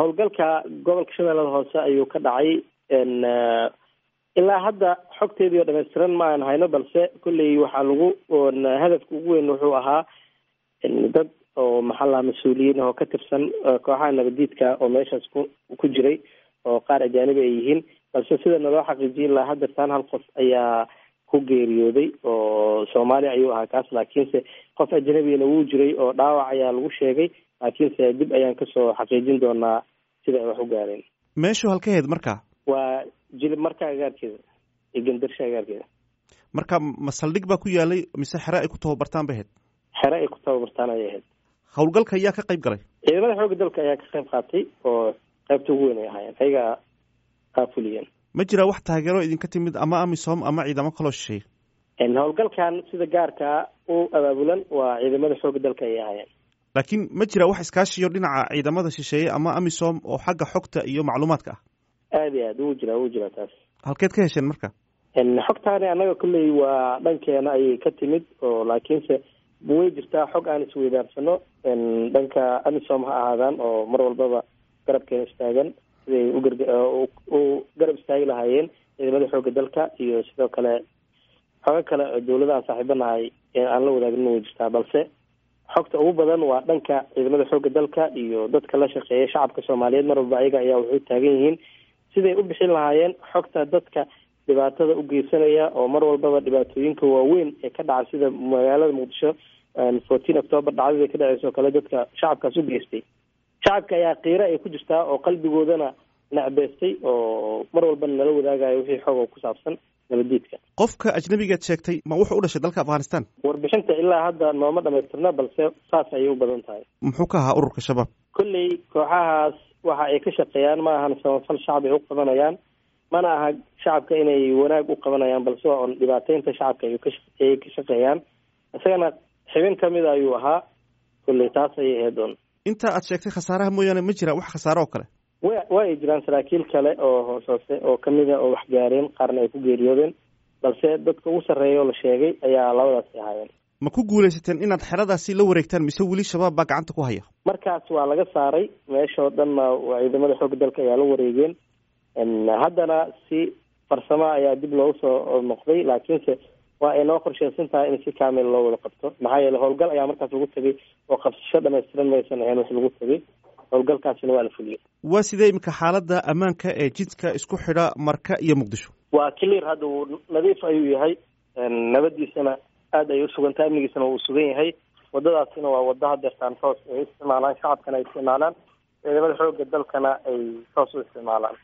howlgalka gobolka shabeellada hoose ayuu ka dhacay ilaa hadda xogteedii oo dhammaystiran ma aan hayno balse kolley waxaa lagu hadafka ugu weyn wuxuu ahaa dad oo maxaa mas-uuliyiin oo ka tirsan kooxaha nabadiidka oo meeshaas ku ku jiray oo qaar ajaanibi ay yihiin balse sida naloo xaqiijiyay ilaa haddeertaan hal qof ayaa ku geeriyooday oo soomaaliya ayuu ahaa kaas laakiinse qof ajnabigana wuu jiray oo dhaawac ayaa lagu sheegay laakiinse dib ayaan kasoo xaqiijin doonaa sida ay wax u gaareen meeshu halkaheed marka waa jilib marka agaarkeeda iyo gandarsha agaarkeeda marka ma saldhig baa ku yaalay mise xere ay ku tababartaan bay ahayd xere ay ku tababartaan ayay ahayd howlgalka ayaa ka qayb galay ciidamada xoogga dalka ayaa ka qayb qaatay oo qaybta ugu weyn ay ahaayeen ayagaa qaafuliyeen ma jiraa wax taageero idinka timid ama amisom ama ciidamo kaloo shisheeye howlgalkan sida gaarkaa u abaabulan waa ciidamada xoogga dalka ayay ahaayeen laakiin ma jira wax iskaashiyo dhinaca ciidamada shisheeye ama amisom oo xagga xogta iyo macluumaadka ah aada iyo aad wuu jiraa wuu jiraa taas halkeed ka hesheen marka xogtaani annaga kolley waa dhankeena ayay ka timid oo laakiinse way jirtaa xog aan isweydaarsano dhanka amisom ha ahaadaan oo mar walbaba garabkeena istaagan siday ugarg u garab istaagi lahaayeen ciidamada xoogga dalka iyo sidoo kale xogo kale oo dawladaha saaxiibanahay aan la wadaagnin way jirtaa balse xogta ugu badan waa dhanka ciidamada xoogga dalka iyo dadka la shaqeeya shacabka soomaaliyeed mar walba ayaga ayaa waxay taagan yihiin siday u bixin lahaayeen xogta dadka dhibaatada u geysanaya oo mar walbaba dhibaatooyinka waaweyn ee ka dhaca sida magaalada muqdisho fourteen october dhacdada ka dhaceysa oo kale dadka shacabkaas u geystay shacabka ayaa qiiro ay ku jirtaa oo qalbigoodana necbeystay oo mar walbana nala wadaagayo wixii xog oo ku saabsan nabadiidka qofka ajnabigaad sheegtay ma wuxuu u dhashay dalka afghanistan warbixinta ilaa hadda nooma dhamaystirna balse saas ayay u badan tahay muxuu ka ahaa ururka shabaab kolley kooxahaas waxa ay ka shaqeeyaan ma ahan samafal shacab ay u qabanayaan mana aha shacabka inay wanaag u qabanayaan balse waa un dhibaateynta shacabka ay kaayay ka shaqeeyaan isagana xibin kamida ayuu ahaa kolley taas ayay ahayd un inta aad sheegtay khasaaraha mooyaane ma jira wax khasaare oo kale wa waa ay jiraan saraakiil kale oo hoos hoose oo kamida oo wax gaareen qaarna ay ku geeriyoodeen balse dadka ugu sarreeya oo la sheegay ayaa labadaasi ahaayeen ma ku guulaysateen inaad xeradaasi la wareegtaan mise weli shabaab baa gacanta ku haya markaas waa laga saaray meeshao dhanna ciidamada xoogga dalka ayaa la wareegeen haddana si farsamo ayaa dib loogu soo noqday laakiinse waa ay noo qorsheysan tahay in si kaamil loo wada qabto maxaa yeele howlgal ayaa markaas lagu tegay oo qabsasho dhamaystiran maysan ahayn wax lagu tegay howlgalkaasina waa la fuliyey waa sidee iminka xaaladda ammaanka ee jidka isku xidha marka iyo muqdisho waa clear hadda wuu nadiif ayuu yahay nabadiisana aada ay usugan tahay amnigiisana wuu sugan yahay wadadaasina waa wado hadeertaan toos ay isticmaalaan shacabkana ay isticmaalaan ciidamada xoogga dalkana ay toos u isticmaalaan